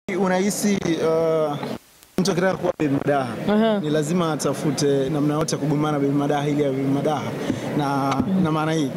Unahisi uh, mtu akitaka kuwa Baby Madaha Aha. ni lazima atafute namna yote ya kugombana Baby Madaha ili ya Baby Madaha na, na maana hii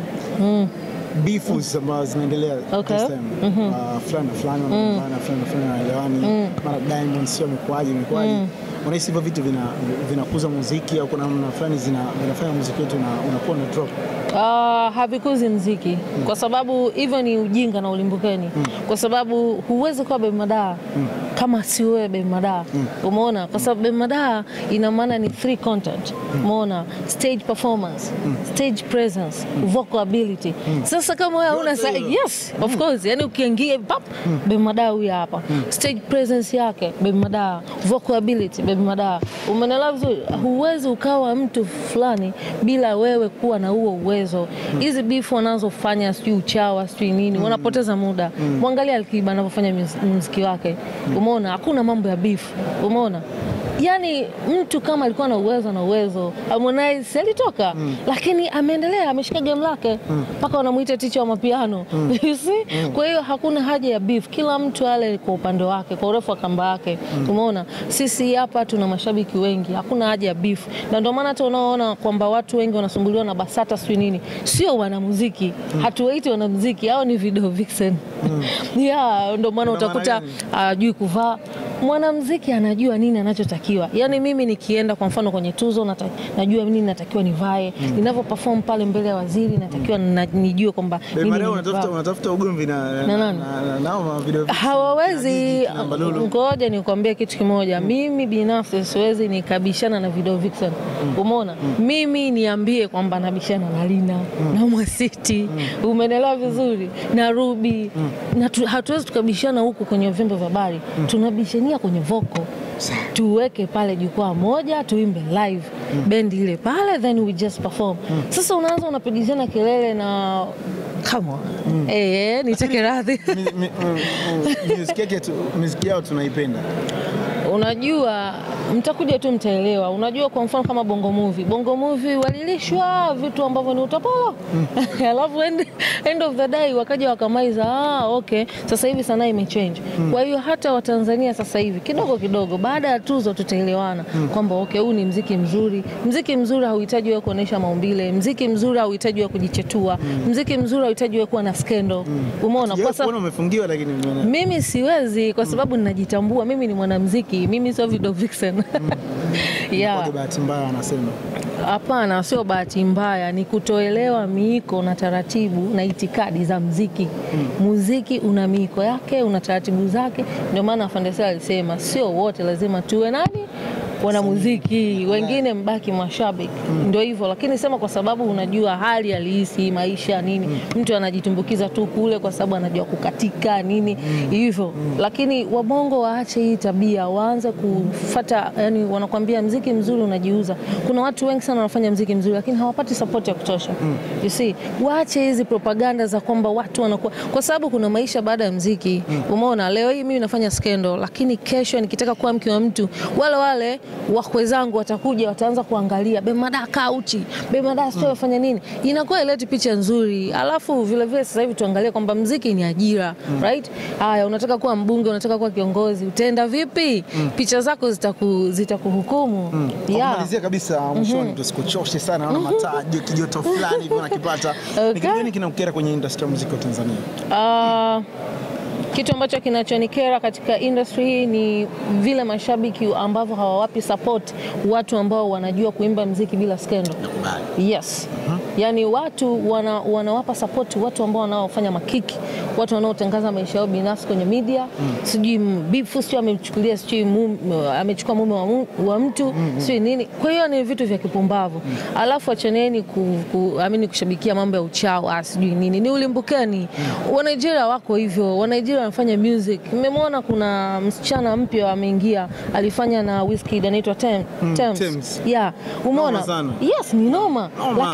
beefs ambazo zinaendelea Okay. this time. Uh, fulani na fulani wanagombana, fulani na fulani wanaelewani, mara Diamond sio amekuaje amekuaje. Unahisi hivyo vitu vina vinakuza muziki au kuna namna fulani zina vinafanya muziki wetu una- unakuwa na drop? Uh, havikuzi mziki kwa sababu hivyo ni ujinga na ulimbukeni, kwa sababu huwezi kuwa Baby Madaha kama si wewe Baby Madaha. Umeona, kwa sababu Baby Madaha ina maana ni three content. Umeona, stage performance, stage presence, vocal ability. Sasa kama wewe una Yote hiyo. yes, of course, yani ukiingia pap Baby Madaha huyu hapa, stage presence yake Baby Madaha, vocal ability Baby Madaha. Umeelewa vizuri? Huwezi ukawa mtu fulani bila wewe kuwa na huo uwezo. Hizi beef wanazofanya sijui uchawa sijui nini, wanapoteza muda. Mwangalia Alikiba anavyofanya mus- muziki wake, umeona hakuna mambo ya beef, umeona Yaani mtu kama alikuwa na uwezo na uwezo, Harmonize alitoka lakini ameendelea, ameshika game lake mpaka wanamuita ticha wa mapiano You see? Kwa hiyo hakuna haja ya beef, kila mtu ale kwa upande wake, kwa urefu wa kamba yake. Umeona, sisi hapa tuna mashabiki wengi, hakuna haja ya beef, na ndio maana hata unaoona kwamba watu wengi wanasumbuliwa na BASATA sijui nini, sio wanamuziki, hatuwaiti wanamuziki, hao ni video vixen yeah, ndio maana Ina maana utakuta gani? ajui kuvaa. Mwanamuziki anajua nini anachotakiwa. Yaani mimi nikienda kwa mfano kwenye tuzo nata, najua nini natakiwa nivae. Ninavyo perform pale mbele ya waziri natakiwa na, nijue kwamba Baby nini Madaha nimevaa. unatafuta unatafuta ugomvi na Na nani? na- na- nao ma video hawawezi. kina Gigi, kina Mbalulu. Ngoja nikwambie kitu kimoja, mimi binafsi siwezi nikabishana na video vixen. Umeona, mimi niambie kwamba nabishana na Lina na Mwasiti, umenelewa vizuri, na Ruby na tu, hatuwezi tukabishana huku kwenye vyombo vya habari, tunabishania kwenye voko tuweke pale jukwaa moja tuimbe live bendi ile pale then we just perform. Sasa unaanza unapigizana kelele na come on. Eh, niteke radhi. Mi- mi- mm, mm, muziki yake tu- muziki yao tunaipenda. Unajua, mtakuja tu mtaelewa. Unajua, kwa mfano kama Bongo Movie, Bongo Movie walilishwa vitu ambavyo ni utapolo alafu end, end of the day wakaja wakamaiza, ah, okay, sasa hivi sanaa imechange. Kwa hiyo hata Watanzania sasa hivi kidogo kidogo, baada ya tuzo tutaelewana kwamba okay, huu ni mziki mzuri. Mziki mzuri hauhitaji wewe kuonesha maumbile, mziki mzuri hauhitaji wewe kujichetua, mziki mzuri hauhitaji wewe kuwa na skendo. Umeona, kwa Sijawahi sababu kuona umefungiwa lakini nimeona. mimi siwezi kwa sababu ninajitambua. Mimi ni mwanamuziki, mimi sio video vixen. yeah. Kwa bahati mbaya anasema. Hapana, sio bahati mbaya, ni kutoelewa miiko na taratibu na itikadi za mziki. Muziki una miiko yake, una taratibu zake. Ndio maana Afande Sela alisema sio wote lazima tuwe nani wanamuziki, wengine mbaki mashabiki. Ndio hivyo, lakini sema kwa sababu unajua hali halisi maisha nini, mtu anajitumbukiza tu kule kwa sababu anajua kukatika nini hivyo. Lakini wabongo waache hii tabia, waanze kufata, yani wanakwambia mziki mzuri unajiuza. Kuna watu wengi sana wanafanya mziki mzuri lakini hawapati support ya kutosha. You see, waache hizi propaganda za kwamba watu wanakuwa, kwa sababu kuna maisha baada ya mziki. Umeona, leo hii mimi nafanya skendo, lakini kesho nikitaka kuwa mke wa mtu, wale wale wakwe zangu watakuja, wataanza kuangalia Bemada kauchi, Bemada sio afanya nini, inakuwa ileti picha nzuri. Alafu vile vile sasa hivi tuangalie kwamba mziki ni ajira right? Haya, unataka kuwa mbunge, unataka kuwa kiongozi, utaenda vipi? Picha zako zitaku zitakuhukumu. Kwa Yeah. kumalizia kabisa mwishoni, tusikuchoshe sana, naona mataa kijoto fulani hivi unakipata. Ni kitu Okay. gani kinakukera kwenye industry ya muziki wa Tanzania? Ah, kitu ambacho kinachonikera katika industry hii ni vile mashabiki ambavyo hawawapi support watu ambao wanajua kuimba mziki bila skendo. Yes. Yaani watu wana, wanawapa support watu ambao wanaofanya makiki, watu wanaotangaza maisha yao binafsi kwenye media, sijui m- bifu, sijui amechukulia sijui mum- amechukua mume wa, mu- wa mtu sijui nini. Kwa hiyo ni vitu vya kipumbavu. Alafu achaneni ku, ku, amini kushabikia mambo ya uchawa sijui nini, ni ulimbukeni. Wa Nigeria wako hivyo, wa Nigeria wanafanya music. Mmemwona kuna msichana mpya ameingia, alifanya na Wizkid anaitwa Tem, Tems. Tems. Yeah, umeona? Noma sana. Yes, ni noma. Noma. Lakini Ah. angekuwa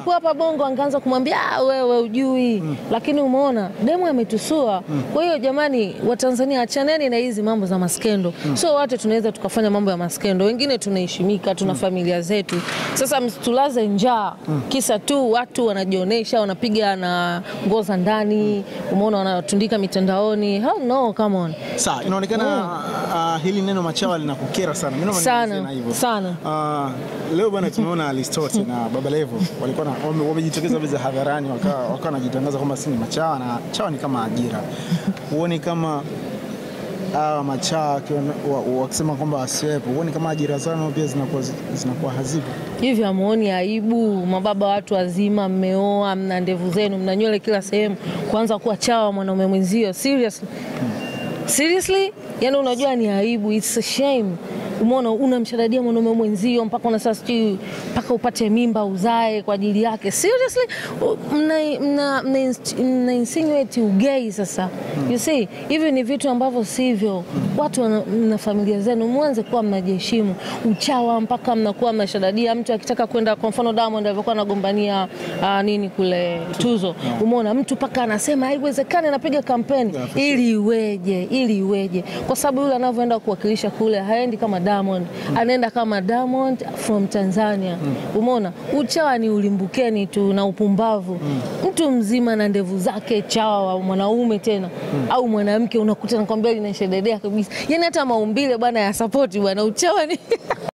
hapo hapa Bongo angeanza kumwambia "Ah, wewe ujui, lakini umeona demu ametusua. Kwa hiyo jamani, Watanzania achaneni na hizi mambo za maskendo. Sio wote tunaweza tukafanya mambo ya maskendo, wengine tunaheshimika, tuna familia zetu. Sasa msitulaze njaa kisa tu watu wanajionyesha, wanapiga na nguo za ndani, umeona, wanatundika mitandaoni. How no, come on. Sawa, inaonekana uh, hili neno machawa linakukera sana. Mimi naomba Sana, nimalizie na hivyo. sana. Uh, leo bwana tumeona Alistote na Baba Levo walikuwa na- wame- wamejitokeza wazi hadharani wakawa wakawa wanajitangaza kwamba si ni machawa na chawa ni kama ajira. Huoni kama hawa machawa wakiwa- wa- wakisema kwamba wasiwepo, huoni kama ajira zao nao pia zinakuwa zinakuwa hazipo? Hivi hamuoni aibu? Mababa watu wazima, mmeoa, mna ndevu zenu, mna nywele kila sehemu, kuanza kuwa chawa mwanaume mwenzio? Seriously, seriously, yani unajua ni aibu, it's a shame. Umeona, unamshadadia mwanaume mwenzio mpaka unasema sijui mpaka upate mimba uzae kwa ajili yake. Seriously, U- mna, mna, mna, inst- mna insinuate ugei sasa. You see, hivi ni vitu ambavyo sivyo. Watu wana, mna familia zenu, mwanze kuwa mnajiheshimu. Uchawa mpaka mnakuwa mnashadadia mtu akitaka kwenda, kwa mfano Diamond alivyokuwa anagombania ah, nini kule tuzo, umeona mtu mpaka anasema haiwezekani, anapiga kampeni Yeah, for ili iweje, ili iweje? Kwa sababu yule anavyoenda kuwakilisha kule haendi kama Diamond, anaenda kama Diamond from Tanzania. Umeona, uchawa ni ulimbukeni tu na upumbavu. Mtu mzima na ndevu zake, chawa wa mwanaume tena au mwanamke, unakuta nakwambia linashededea kabisa, yani hata maumbile bwana ya sapoti bwana, uchawa ni